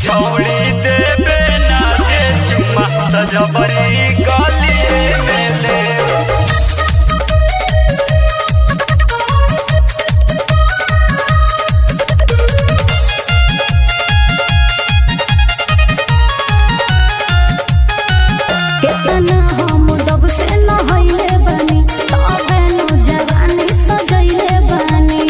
छौड़ी देबे ना जे चुम्मा त जबरी गलिए में ले केतना हम डब से नहैले बानी तबे नु जवानी सजैले बानी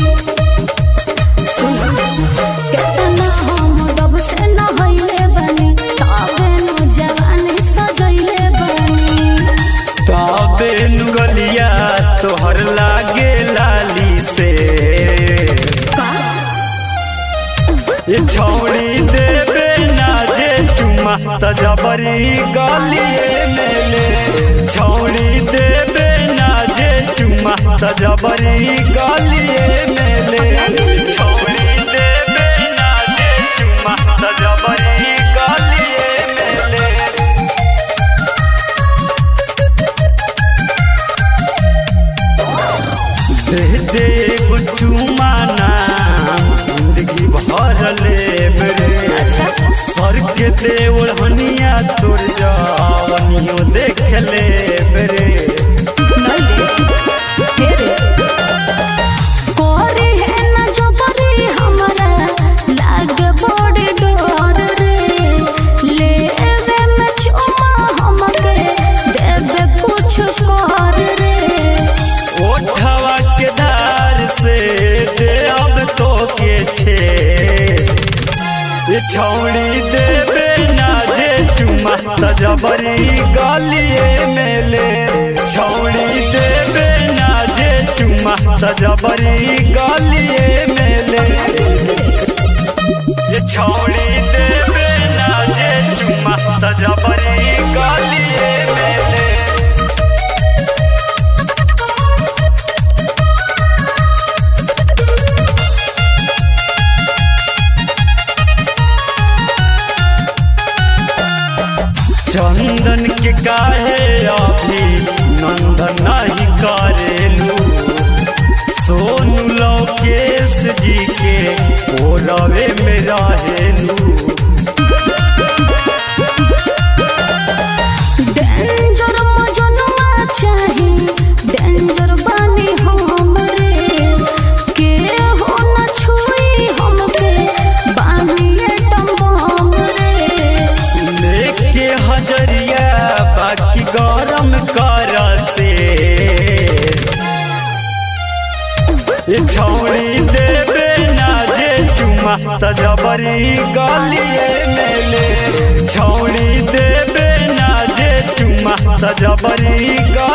सुन केतना हम डब से नहैले बानी तबे नु जवानी सजैले बानी तबे गलिया तोहर लागे लाली से का ये छौड़ी देबे ना जे चुम्मा त जबरी गलिए में ले छौड़ी देबे ना जे चुम्मा त जबरी गलिए में ले छौड़ी देबे ना जे चुम्मा त जबरी गलिए में ले दे दे एगो चुमा नाम जिंदगी भर ले मेरे सर के दे ओढ़निया तोर जवनियो देख ले मेरे कोरी है न जबरी हमरा लाग बड़ी डर रे लेवे में चुमा हमके देवे कुछ कर रे ओठवा के धार से दे अब तो के छे ये छौड़ी देबे ना जे चुमा त जबरी गलिए में ले छौड़ी देबे ना जे चुमा त जबरी गलिए में ले ये छौड़ी देबे ना जे चुमा त जबरी गलिए में ले चंदन के काहे अभी नंदन नहीं करेलू सोनू लोकेश जी के ओ रवे में रहेलू डेंजर मजनुआ चाही डेंजर बानी हम रे के हो न छुई हमके बानी एटम बम रे लेके हजरिया बाकी गरम कर से ये छौड़ी देबे ना जे चुमा त जबरी गलिए में ले छौड़ी देबे ना जे चुमा त जबरी गलिए